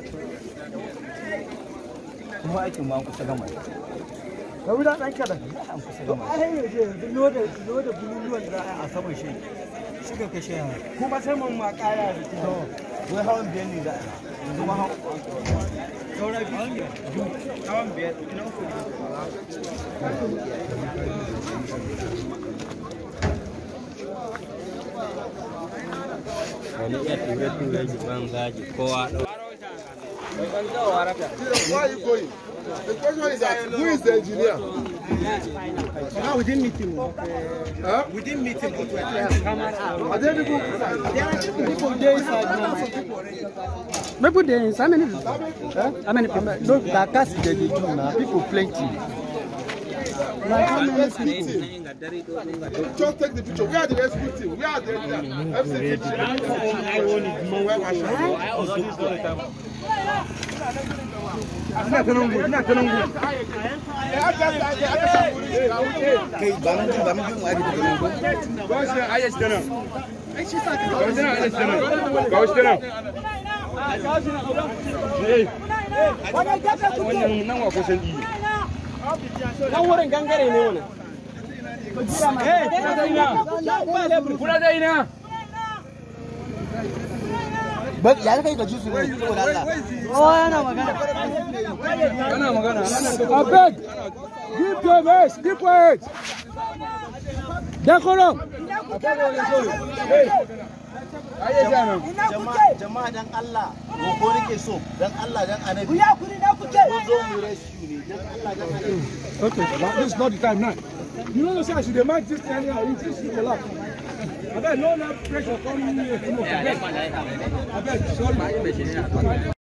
kuma aikin ma an kusa gama ka wuda ɗan kaɗan an kusa to gama a hanyar je yanzu loda loda bululuwan da za a yi a saman shi suka kashe yana kuma saman ma ƙaya da ke wai hawan biyar ne za a yi yanzu ma hawan saura biyu hawan biyar na uku wani iya ture-ture jiban gaji kowa ɗau Why are you going? The question is that who is the engineer? now within meeting Huh? within meeting Are there people? people dey inside now People dey inside. How many people? Huh? How many people? No, that cast they dey do now. People plenty. Like how many people? Just take the picture. Where are the rescue team? Where are the FC team? Where are ina ta nan ina ta nan kai ba mun jin ba mun jin wani daga nan ko nan wurin gangare ne wannan ba ya kai ka ji su ne saboda Allah oh yana magana Abeg, give them rest, keep quiet. Decorum. jama'a jama'a dan Allah ko nake so dan Allah dan annabi ya kuri da kuke ko zo mu rescue ne dan Allah dan annabi Okay, but this is not the time now. You know, say I should demand this thing anyhow. You just should relax. Abeg, no let pressure come here. Abeg, sorry.